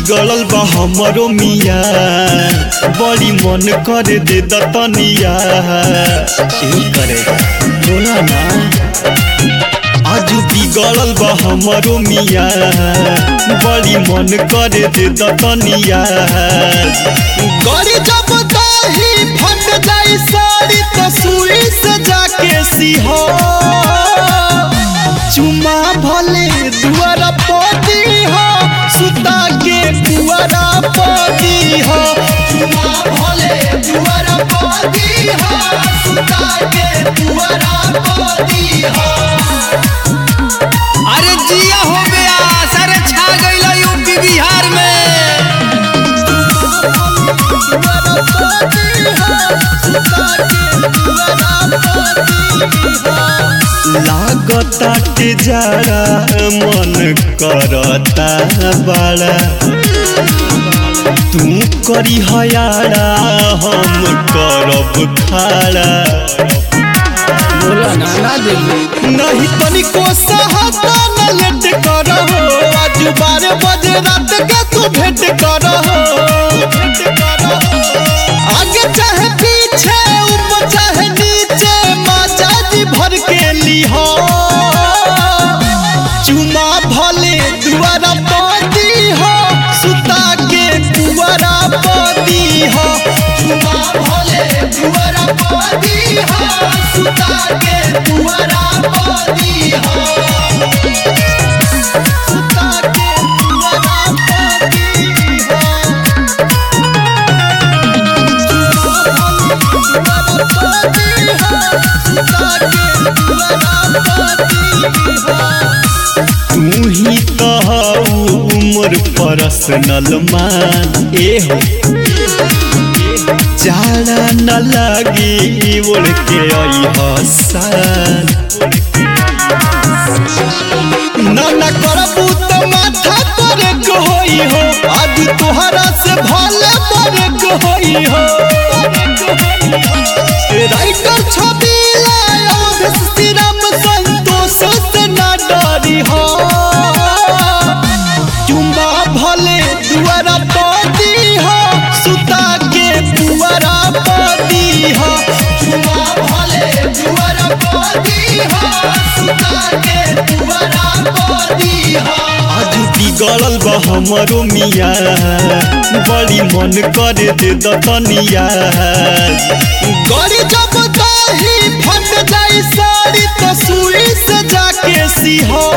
बिगड़ल बा हमरो मिया बड़ी मन करे दे दतनिया यही करे बोला ना आज बिगड़ल बा हमरो मिया बड़ी मन करे दे दतनिया गड़ी जब दाही फट जाई साड़ी तो सुई से जाके सिहो चुमा भले दुआरा पदी हो सुता के दुआरा पदी हो चुमा भले दुआरा पदी हो सुता के दुआरा पदी हो अरे जिया हो गया सारे छा गइल यूपी बिहार में लागता के जाड़ा मन करता बड़ा तू करी हयाड़ा हम करब खाड़ा बोला ना ना देबू नहीं तनिको सहता न लेट करहो आज बारह बजे रात के तू भेंट करहो आगे चाहे पीछे ऊपर चाहे नीचे माचा जी भर के लिहो चुमा भले दुआरा पदी हो सुता के दुआरा पदी हो चुमा भले दुआरा पदी हो सुता के दुआरा पदी हो सुता के दुआरा पदी हो तू ही कहू मोर पर्सनल मान ए हो जाड़ा न लगी ओढ़ के आई हसान ना ना करबू तो माथा पर होई हो आज तोहरा से भले पर होई हो राइटर छवि लाया श्री राम संतोष से ना डरी हो चुम्बा भले दुआरा पदी हो सुता के दुआरा पदी हो चुम्बा भले दुआरा पदी हो सुता के दुआरा पदी हो आज बिगड़ल बा हमरो मिया बड़ी मन करे दे दतनिया गड़ी जब दाही फट जाई साड़ी तो सुई से जाके सिहो